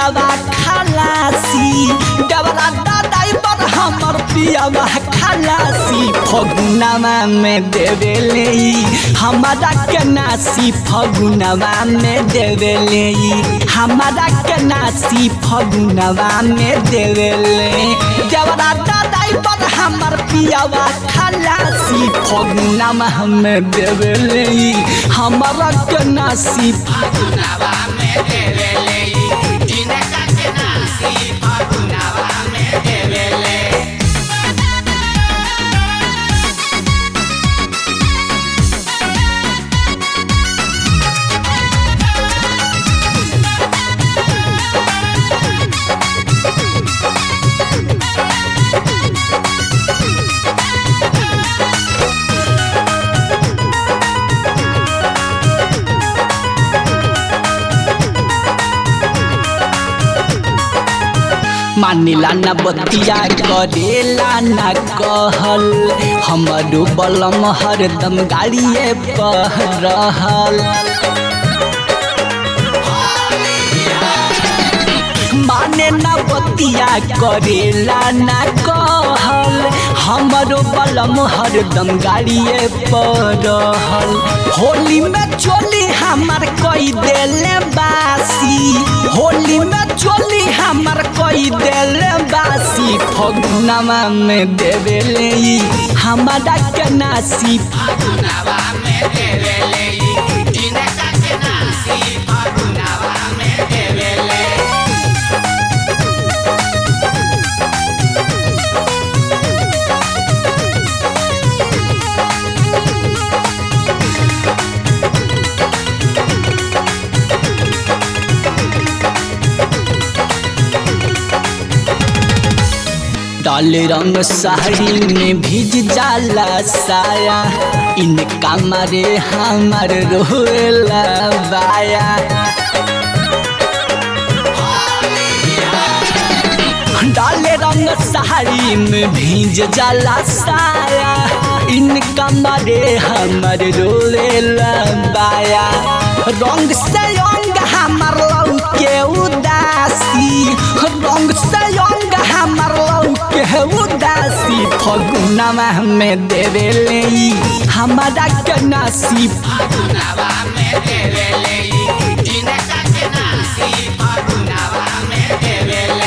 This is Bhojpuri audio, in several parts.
पियावा खलासी डबरा दादाई पर हमर पियावा खलासी फगुनावा में देवेले हमारा के नासी फगुनावा में देवेले हमारा के नासी फगुनावा में देवेले डबरा दादाई पर हमर पियावा खलासी फगुनावा में देवेले हमारा के नासी फगुनावा में देवेले जिनका के नासी फगुनावा में देवेले मानिला न बतिया करेला न कहल हमरो बलम हरदम गाड़िए पर रहल माने न बतिया करेला न कहल हमरो बलम हरदम गाड़िए पर रहल होली में चोली हमार कई देले बासी होली में चोली हमार कई देले बासी फगुनावा में देवेले हमारा के नासी फगुनावा में देवेले जिनका के नासी फगुनावा में देवेले डाल रंग साड़ी में भीज जाला साया इनका मारे हमार रोला बाया डाले रंग साड़ी में भीज जाला साया इनका मारे हमर रोला बाया रंग से अंग हमार लौके उदासी रंग से अंग हमार लौके उदासी फगुनावा में देवेले हमारा के नासी फगुनावा में देवेले जिनका के नासी फगुनावा में देवेले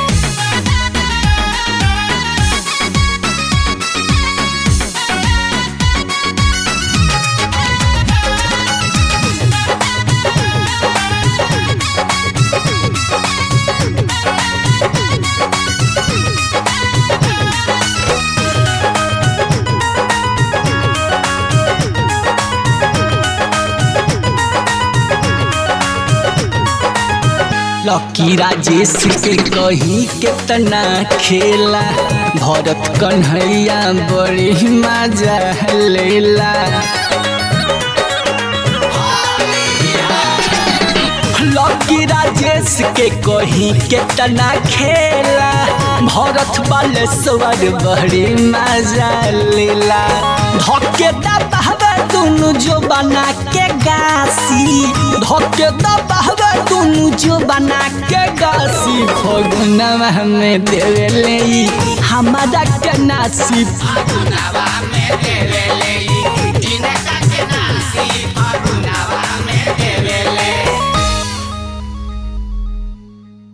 लकी राजेश के कही कितना खेला भरत कन्हैया बड़ी मजा लेला लकी राजेश के कही कितना खेला भरत बालेश्वर बड़ी मजा लेला धके दबावे दुनु जो बना के गासी धके दबावे दुनु जो बना के गासी फगुनवा में देवेले हमारा के नासी फगुनावा में देवेले